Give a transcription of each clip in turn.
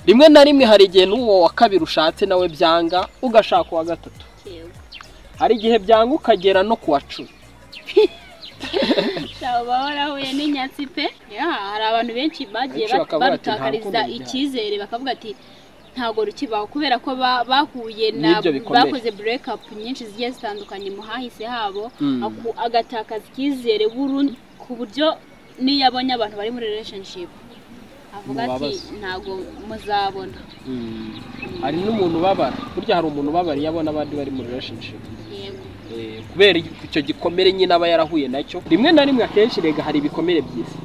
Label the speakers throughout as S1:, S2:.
S1: rimwe na rimwe hari igihe n'uwo wa kabiri ushatse nawe byanga ugashaka uwa gatatu
S2: yewe
S1: hari igihe byanga ukagera no ku wa cumi
S2: aba warahuye n'inyatsi pe Ya, hari abantu benshi bagiye
S1: Benshi
S2: bat-
S1: bakavuga ati, "Nta rukundo
S2: badutakariza
S1: ngihari."
S2: icyizere bakavuga ati ntabwo rukibaho kubera ko ba- bahuye na
S1: N'ibyo bikomeye.
S2: bakoze break up nyinshi zigiye zitandukanye mu hahise habo
S1: Mm.
S2: aku- agatakaza icyizere burundu ku buryo n'iyo abonye abantu bari muri relationship avuga ati
S1: Mubabaza.
S2: ntabwo muzabona
S1: hari n'umuntu ubabara burya hari umuntu ubabara iyo abona abandi bari muri relationship
S2: yego
S1: Eh, kubera icyo gikomere nyine aba yarahuye nacyo rimwe na rimwe akenshi rega hari ibikomere byiza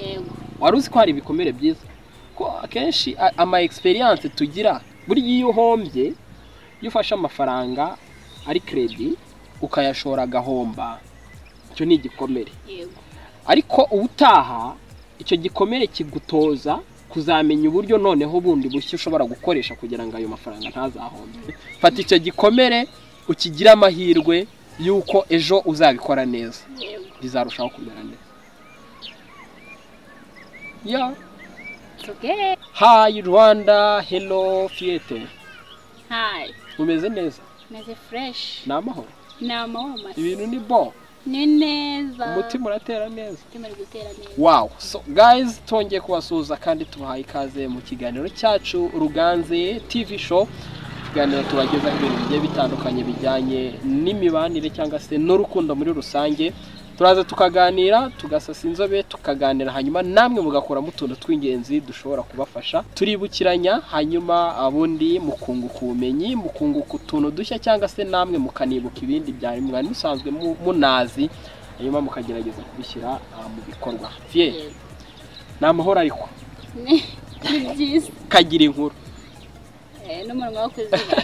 S2: yego
S1: wari uzi ko hari ibikomere byiza ko akenshi a- ama experience tugira burya iyo uhombye iyo ufashe amafaranga ari credit ukayashora agahomba icyo ni igikomere
S2: yego
S1: ariko ubutaha icyo gikomere kigutoza kuzamenya uburyo noneho bundi bushya ushobora gukoresha kugira ngo ayo mafaranga ntazahombe fata icyo gikomere ukigire amahirwe y'uko ejo uzabikora neza
S2: yego
S1: bizarushaho kumera neza ya
S2: It's okay
S1: hayi rwanda helo fiyete
S2: hi
S1: mumeze neza
S2: meze fresh
S1: ni amahoro
S2: ni amahoro masa
S1: ibintu ni bo
S2: ni neza
S1: umutima uratera neza
S2: umutima uri gutera neza
S1: wow so guys twongeye kubasuhuza kandi tubahaye ikaze mu kiganiro cyacu ruganze tv show ikiganiro tubagezaho ibintu bigiye bitandukanye bijyanye n'imibanire cyangwa se n'urukundo muri rusange turaza tukaganira tugasasa inzobe tukaganira hanyuma namwe mugakuramo utuntu tw'ingenzi dushobora kubafasha turibukiranya hanyuma abundi mukunguka ubumenyi mukunguka utuntu dushya cyangwa se namwe mukanibuka ibindi byari mwari musanzwe mu- munazi hanyuma mukagerageza kubishyira ah, mu bikorwa fye
S2: Yego.
S1: ni amahoro ariko
S2: ni ni byiza
S1: kagira inkuru
S2: Eh, n'umunwa wo kuziga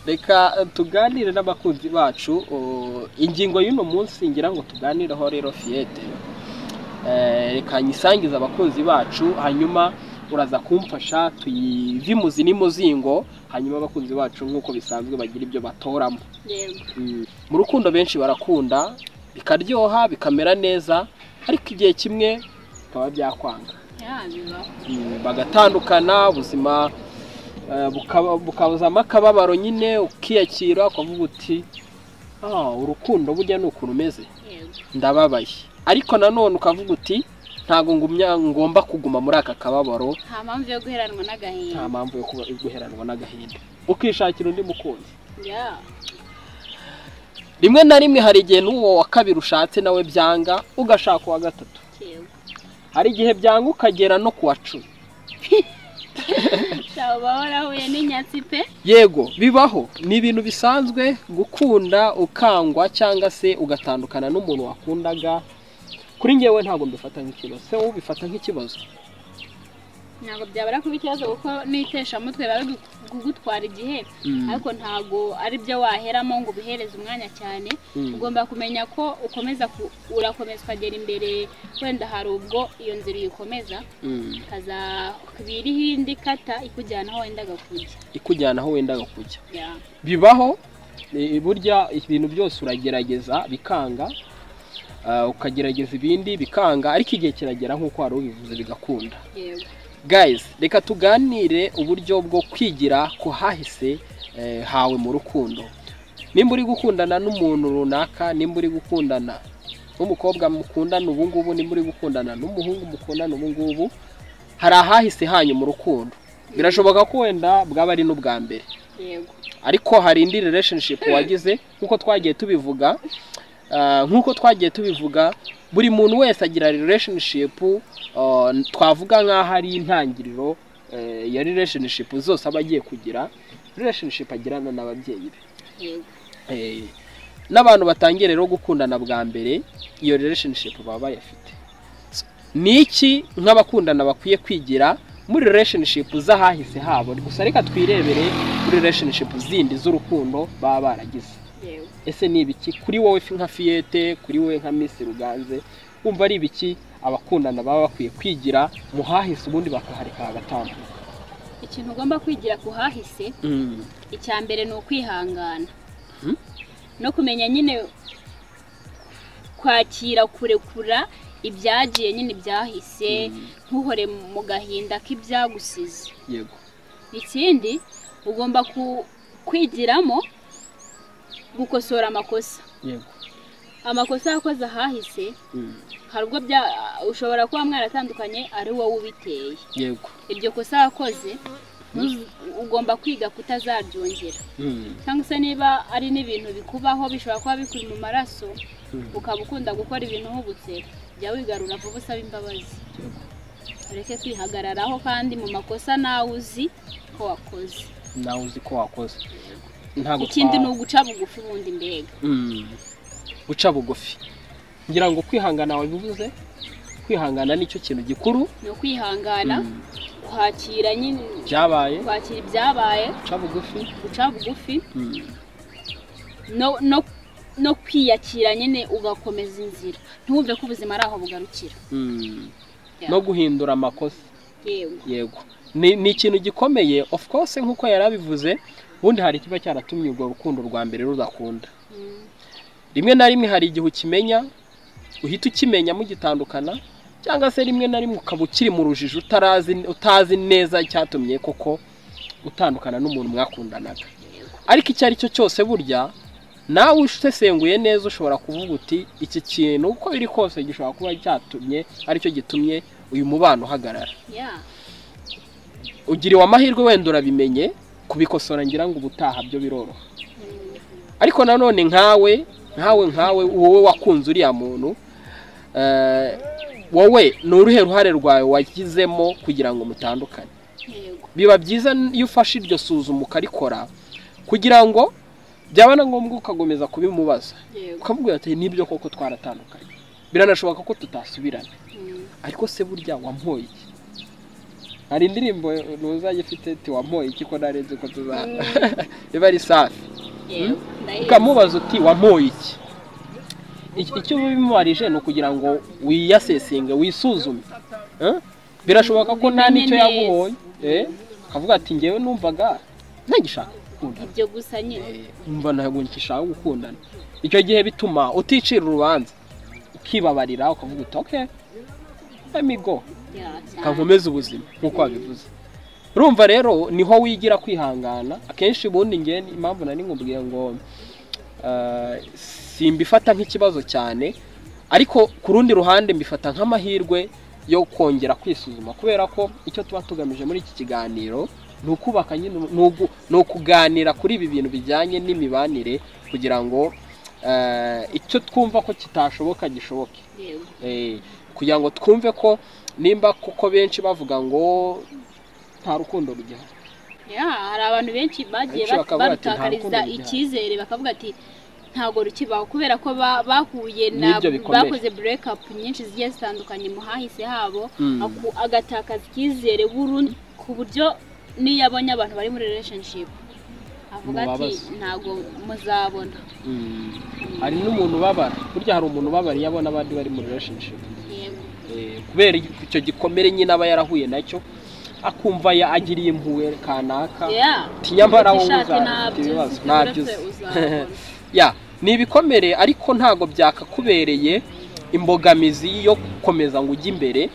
S1: reka tuganire n'abakunzi bacu uh, ingingo y'uno munsi ngira ngo tuganireho rero fiyete Eh, reka nyisangize abakunzi bacu hanyuma uraza kumfasha tuyive imuzi n'imuzingo hanyuma abakunzi bacu nk'uko bisanzwe bagira ibyo batoramo
S2: yego
S1: Mm. mu rukundo benshi barakunda bikaryoha bikamera neza ariko igihe kimwe bikaba byakwanga
S2: Ya, bibaho
S1: Mm, bagatandukana ubuzima eh, bukaba- bukabuzamo akababaro nyine ukiyakira ukavuga uti "Ah, urukundo burya ni ukuntu umeze
S2: yego
S1: ndababaye ariko nanone ukavuga uti ntabwo ngumya ngomba kuguma muri aka kababaro
S2: nta mpamvu yo guheranwa
S1: nta
S2: n'agahinda
S1: mpamvu yo kuba yo guheranwa n'agahinda ukishakira undi mukunzi
S2: Ya,
S1: rimwe na rimwe hari igihe n'uwo wa kabiri ushatse nawe byanga ugashaka uwa gatatu
S2: yego
S1: hari igihe byanga ukagera no ku wa cumi
S2: aba warahuye n'inyatsi pe
S1: yego bibaho ni ibintu bisanzwe gukunda ukangwa cyangwa se ugatandukana n'umuntu wakundaga kuri ngewe ntabwo mbifata nk'ikibazo se wowe ubifata nk'ikibazo
S2: ntabwo byabura kuba ikibazo kuko n'iteshamutwe biba biri kugutwara igihe ariko ntabwo ari byo waheramo ngo ubihereze umwanya cyane
S1: Mm.
S2: ugomba kumenya ko ukomeza ku- urakomeza ukagera imbere wenda hari ubwo iyo nzira uyikomeza
S1: Mm.
S2: ikazakubiriho indi kata ikujyana aho wendaga kujya
S1: ikujyana aho wendaga kujya
S2: Ya,
S1: bibaho eh, burya ibintu byose uragerageza bikanga Ah, ukagerageza ibindi bikanga ariko igihe kiragera nk'uko wari ubivuze bigakunda
S2: yego
S1: guys reka tuganire uburyo bwo kwigira ku hahise eh, hawe mu rukundo nimba uri gukundana n'umuntu runaka nimba uri gukundana n'umukobwa mukundana ubu ngubu nimba uri gukundana n'umuhungu mukundana ubu ngubu hari ahahise hanyu mu rukundo birashoboka ko wenda bwaba ari n'ubwa mbere
S2: yego
S1: ariko hari indi relationship wagize nk'uko twagiye tubivuga ah, nk'uko twagiye tubivuga buri muntu wese agira relationship ah, twavuga nk'aho ari intangiriro eh, ya relationship zose aba agiye kugira relationship agirana n'ababyeyi be
S2: yego
S1: Eh, n'abantu batangiye rero gukundana bwa mbere iyo relationship baba bayafite So, ni iki nk'abakundana bakwiye kwigira muri relationship z'ahahise habo gusa reka twirebere muri relationship zindi z'urukundo baba baragize
S2: yego
S1: ese ni ibiki kuri wowe fi- nka fiyete kuri wowe nka misi ruganze wumva ari ibiki abakundana baba bakwiye kwigira mu hahise ubundi bakahareka hagatambuka
S2: ikintu ugomba kwigira ku hahise icya mbere ni ukwihangana
S1: Mhm.
S2: no kumenya nyine kwakira kurekura ibyagiye nyine byahise ntuhore mu gahinda k'ibyagusize
S1: yego
S2: ikindi ugomba ku- kwigiramo gukosora amakosa
S1: yego
S2: amakosa yakoze ahahise
S1: Mm.
S2: hari ubwo bya- ushobora kuba mwaratandukanye ari wowe ubiteye
S1: yego
S2: iryo kosa wakoze ntuzi- ugomba kwiga kutazaryongera
S1: Mm.
S2: cyangwa se niba ari n'ibintu bikubaho bishobora kuba bikuri mu maraso
S1: Mm.
S2: ukaba ukunda gukora ibintu nk'ubutsera jya wigarura vuba usaba imbabazi
S1: Yego.
S2: ureke kwihagararaho kandi mu makosa nawe uzi ko wakoze
S1: nawe uzi ko wakoze ntabwo
S2: ikindi
S1: twa-
S2: ni uguca bugufi ubundi mbega
S1: Mm. guca bugufi ngira ngo kwihangana wabivuze kwihangana nicyo kintu gikuru
S2: ni ukwihangana
S1: Mm.
S2: kwakira nyine
S1: byabaye
S2: kwakira ibyabaye
S1: guca bugufi
S2: guca bugufi
S1: Mm.
S2: no no no kwiyakira nyine ugakomeza inzira ntiwumve ko ubuzima ari aho bugarukira
S1: Mm.
S2: Yeah.
S1: no guhindura amakosa
S2: yego
S1: yego ni ni ikintu gikomeye of course nk'uko yari abivuze ubundi hari ikiba cyaratumye urwo rukundo rwa mbere rudakunda
S2: Mm,
S1: rimwe na rimwe hari igihe ukimenya uhita ukimenya mugitandukana cyangwa se rimwe na rimwe ukaba ukiri mu rujijo utarazi utazi neza icyatumye koko utandukana n'umuntu mwakundanaga
S2: yego
S1: ariko icyo ari cyo cyose burya nawe usesenguye neza ushobora kuvuga uti iki kintu uko biri kose gishobora kuba cyatumye aricyo gitumye uyu mubano uhagarara
S2: ya
S1: ugiriwe amahirwe wenda urabimenye kubikosora ngira ngo ubutaha byo biroroha
S2: Mm,
S1: ariko nanone nkawe nkawe nkawe wowe wakunze uriya muntu eh, wowe ni uruhe ruhare rwawe washyizemo kugira ngo mutandukane
S2: yego
S1: biba byiza iyo ufashe iryo suzuma ukarikora kugira ngo byaba na ngombwa ukakomeza kubimubaza
S2: yego
S1: ukamubwira ati nibyo koko twaratandukanye biranashoboka ko tutasubirana
S2: Mm,
S1: ariko se burya wampoye iki hari indirimbo ntuzajya ifite ati wampoye iki ko narenze ko tuzahana biba ari safi
S2: yego ndaheze.
S1: ukamubaza uti wampoye iki Iki- icyo uba bimubarije ni ukugira ngo wiyasesenga wisuzume Eh? birashoboka ko nta n'icyo
S2: Ubimenye
S1: yaguhoye Eh? akavuga ati ngewe numvaga ntagishaka gukundana
S2: ibyo gusa nyine
S1: Eh, umva ntabwo ngishaka gukundana icyo gihe bituma uticira urubanza ukibabarira ukavuga uti okay let me go
S2: ya cyane
S1: kankomeze ubuzima nk'uko wabivuze urumva rero niho wigira kwihangana akenshi ubundi ngewe impamvu nari ngubwiye ngo eh, simbifata nk'ikibazo cyane ariko ku rundi ruhande mbifata nk'amahirwe yo kongera kwisuzuma kubera ko icyo tuba tugamije muri iki kiganiro ni ukubaka nyine ni ugu- ni ukuganira kuri ibi bintu bijyanye n'imibanire kugira ngo eh, icyo twumva ko kitashoboka gishoboke
S2: yego
S1: Eh, kugira ngo twumve ko nimba kuko benshi bavuga ngo nta rukundo rugihari
S2: ya hari abantu benshi bagiye
S1: Benshi bakavuga ati, "Nta rukundo
S2: barutakariza
S1: rugihari."
S2: icyizere bakavuga ati ntabwo rukibaho kubera ko ba- bahuye na
S1: N'ibyo bikomeye.
S2: bakoze break up nyinshi zigiye zitandukanye mu hahise habo aku- agatakaza icyizere burundu ku buryo n'iyo abonye abantu bari muri relationship avuga ati
S1: Mubabaza.
S2: ntabwo muzabona
S1: Mm. hari n'umuntu ubabara burya hari umuntu ubabara iyo abona abandi bari mu relationship
S2: yego
S1: Eh, kubera icyo gikomere nyine aba yarahuye nacyo akumva ya agiriye impuhwe kanaka
S2: yeah
S1: ati nyamara wowe
S2: Ushake
S1: uzafite
S2: nabyo
S1: ibibazo
S2: ufite
S1: nabyo
S2: uretse
S1: uzi."
S2: uzabona.
S1: ya ni ibikomere ariko ntabwo byakakubereye imbogamizi yo gukomeza ngo ujye imbere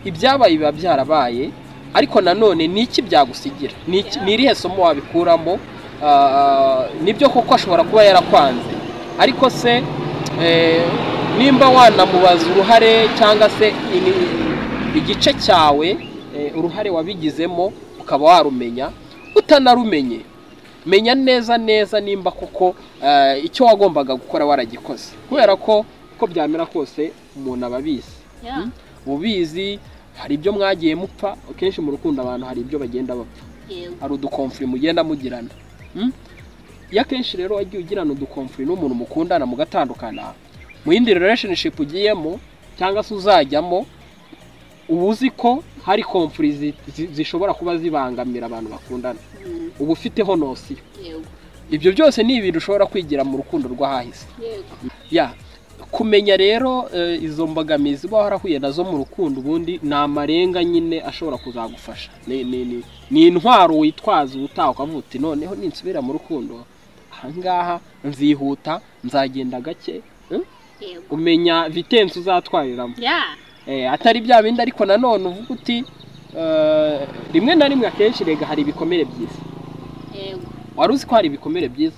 S1: ibyabaye biba byarabaye ariko nanone ni iki byagusigira Ni iki- ni irihe somo wabikuramo Ah, nibyo koko ashobora kuba yarakwanze ariko se eh, nimba wanamubaza uruhare cyangwa se ini- igice cyawe eh, uruhare wabigizemo ukaba warumenya utanarumenye menya neza neza nimba koko eh, icyo wagombaga gukora waragikoze kubera ko uko byamera kose umuntu aba abizi
S2: Yeah,
S1: ubizi hari ibyo mwagiye mupfa akenshi mu rukundo abantu hari ibyo bagenda bapfa
S2: yego
S1: hari udukomfuri mugenda mugirana Mm? iyo akenshi rero wagiye ugirana udukomfuri n'umuntu mukundana mugatandukana mu yindi relationship ugiyemo cyangwa se uzajyamo uba uzi ko hari komfuri zi- zi- zishobora kuba zibangamira abantu bakundana
S2: Mm,
S1: uba ufiteho nosiyo
S2: yego
S1: ibyo byose ni ibintu ushobora kwigira mu rukundo rw'ahahise
S2: yego
S1: ya kumenya rero eh, izo mbogamizi uba warahuye nazo mu rukundo ubundi ni amarenga nyine ashobora kuzagufasha ni, ni, ni, ni intwaro witwaza ubutaha ukavuga uti noneho ninsubira mu rukundo ahangaha nzihuta nzagenda gake eh,
S2: yego
S1: umenya vitensi uzatwariramo
S2: ya
S1: Eh, atari bya bindi ariko nanone uvuga uti eh, rimwe na rimwe akenshi rega hari ibikomere byiza
S2: yego
S1: wari uzi ko hari ibikomere byiza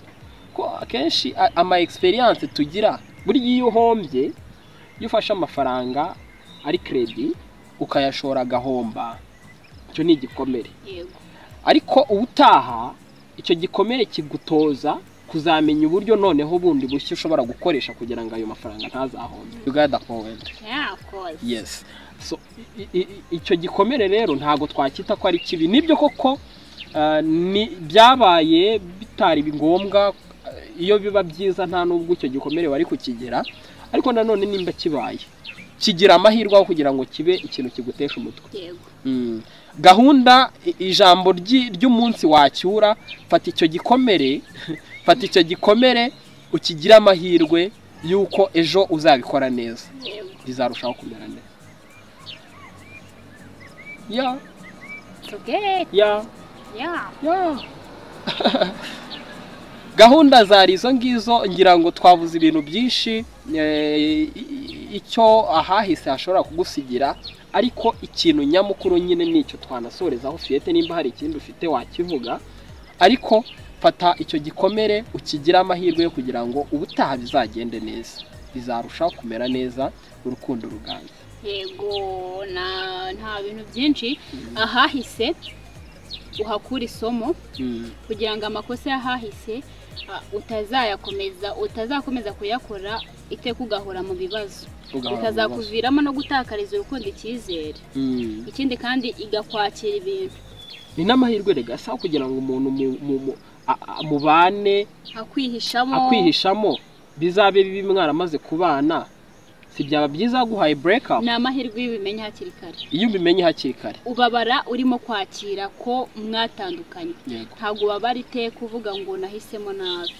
S1: ko akenshi a- ama experience tugira burya iyo uhombye iyo ufashe amafaranga ari credit ukayashora agahomba icyo ni igikomere
S2: yego
S1: ariko ubutaha icyo gikomere kigutoza kuzamenya uburyo noneho bundi bushya ushobora gukoresha kugira ngo ayo mafaranga ntazahombe you got the point
S2: ya koze
S1: yes so i- i- i- icyo gikomere rero ntabwo twacyita ko ari kibi nibyo koko ah, ni byabaye bitari ngombwa ah, iyo biba byiza nta nubwo icyo gikomere wari kukigira ariko nanone nimba kibaye kigira amahirwe aho kugira ngo kibe ikintu kigutesha umutwe
S2: yego
S1: Mm. gahunda i- ijambo ryi- ry'umunsi wacyura fata icyo gikomere fata icyo gikomere ukigire amahirwe y'uko ejo uzabikora neza
S2: yego
S1: bizarushaho kumera neza ya
S2: tugere
S1: ya
S2: ya
S1: ya gahunda zari izo ngizo ngira ngo twavuze ibintu byinshi eh, i- i- icyo ahahise hashobora kugusigira ariko ikintu nyamukuru nyine ni icyo twanasorezaho fiyete nimba hari ikindi ufite wakivuga ariko fata icyo gikomere ukigire amahirwe yo kugira ngo ubutaha bizagende neza bizarushaho kumera neza urukundo ruganje
S2: yego na nta bintu byinshi ahahise uhakura isomo
S1: Mm.
S2: kugira ngo amakosa y'ahahise ah, utazayakomeza utazakomeza kuyakora iteka ugahora mu bibazo
S1: Ugahora mu bibazo.
S2: bikazakuviramo no gutakariza urukundo icyizere
S1: Mm.
S2: ikindi kandi igakwakira ibintu
S1: ni n'amahirwe rega asaba kugira ngo umuntu mu- mu- mu- a- a- mubane
S2: akwihishamo
S1: akwihishamo bizabe bibi mwaramaze kubana si byaba byiza guhaye break up
S2: ni amahirwe iyo ubimenya hakiri kare
S1: iyo ubimenye hakiri kare
S2: ubabara urimo kwakira ko mwatandukanye
S1: yego
S2: ntabwo ubabara iteka uvuga ngo nahisemo nabi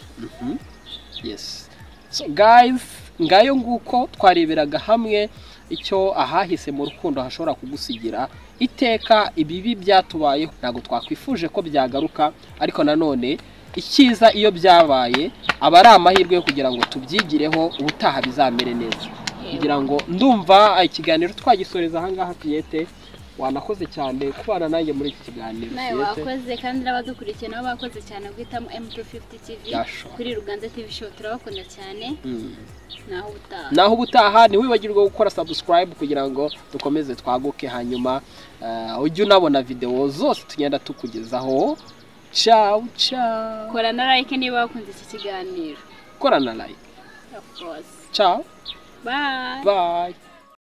S1: yes so guys ngayo nguko twareberaga hamwe icyo ahahise mu rukundo hashobora kugusigira iteka ibibi byatubayeho ntabwo twakwifuje ko byagaruka ariko nanone icyiza iyo byabaye aba ari amahirwe yo kugira ngo tubyigireho ubutaha bizamere neza kugira ngo ndumva ikiganiro twagisoreza ahangaha piyete wanakoze cyane kubana nanjye muri iki kiganiro
S2: nawe
S1: piyete
S2: wakoze kandi n'abadukurikiye nabo bakoze cyane guhitamo M250 TV
S1: Yasho.
S2: kuri Ruganda TV show turabakunda cyane
S1: Mm.
S2: naho utaha
S1: naho ubutaha ntiwibagirwe gukora subscribe kugira ngo dukomeze twaguke hanyuma eh, ujye unabona videwo zose tugenda tukugezaho ciao ciao
S2: kora na like niba wakunze iki kiganiro
S1: korana like
S2: of course
S1: ciao
S2: bye
S1: bye